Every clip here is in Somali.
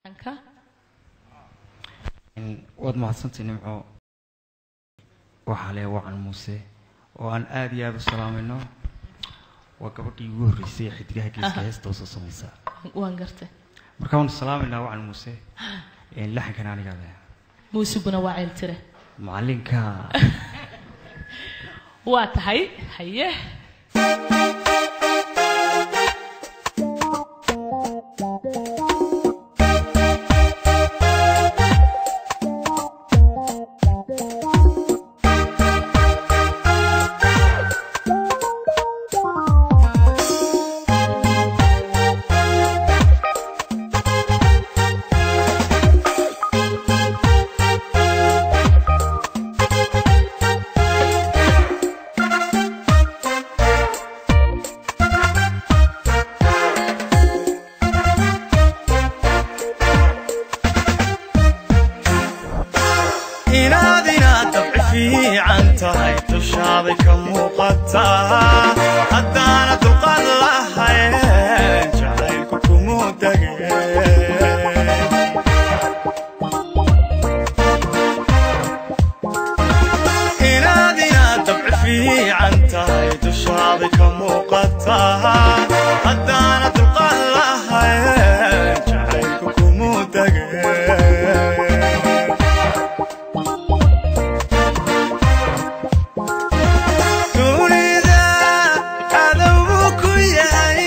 waad mahadsantay nimco waxaa le wacan muuse oo aan aada iyo aada u salaamayno waa gabadhii ugu horreysay ee xidigaha geeska heesta usoo samaysa waan gartay marka waanu salaamaynaa wacan muuse laxankan anigaa leh muusiguna waa ceel tire macalinka waa tahay haye inaad inaad dabci fiican tahay dushaaday ka muuqataa haddaana dulqaad lahayn jacaylku kumuu degeen inaad inaad dabci fiican tahay dushaaday ka muuqataa haddaana dulqaad lahayn jacaylku kumuu degeen dunida cadowbu ku yahay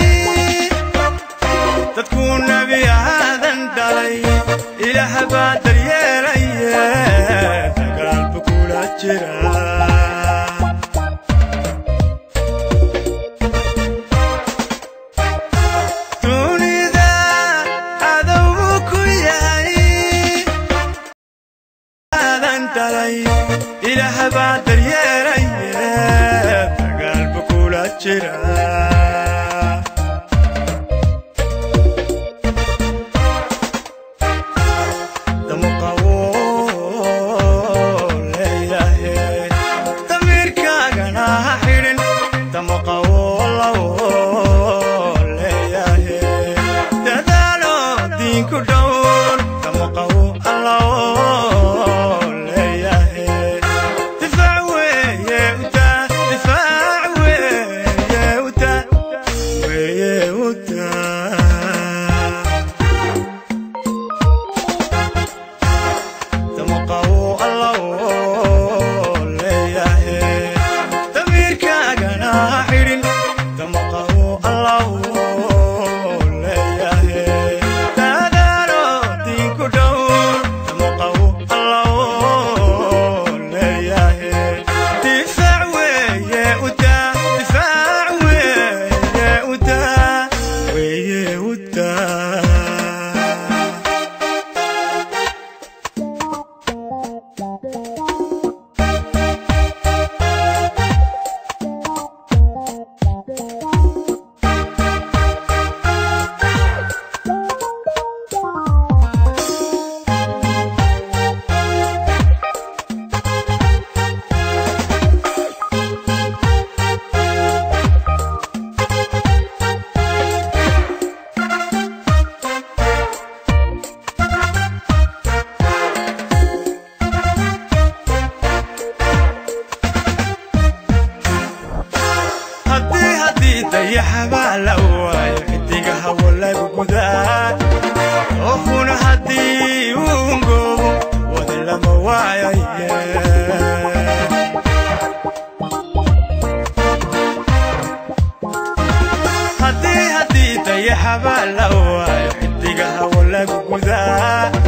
dadkuu nebi aadan dhalay ilaah baa daryeelaye dagaalbu kula jira dunida cadowbu ku yahay aadan dhalay ilaah baa daryeelaye dagaalbu kula jira damuqawo leeyahe damiirkaagana ha xidhin damuqawo lawo leeyahe dadaalo diinku dhowr damuqawo allawo leeyahe difaac weeye utaa difaac weeye utaa weeye utaa damuqawo allawo leeyahe damiirkaagana ha xidhin damuqawo allawo leeyahe dadaalo diinku dhowr damuqawo allawo leeyahe difaac weeye utaa difaac weeye utaa weeye utaa haddii haddii dayaxabaa la waayo xidiga hawo lagu gudaa oofuna haddii uungoobo wada lama waayaye haddii haddii dayaxabaa la waayo xidiga hawo lagu gudaa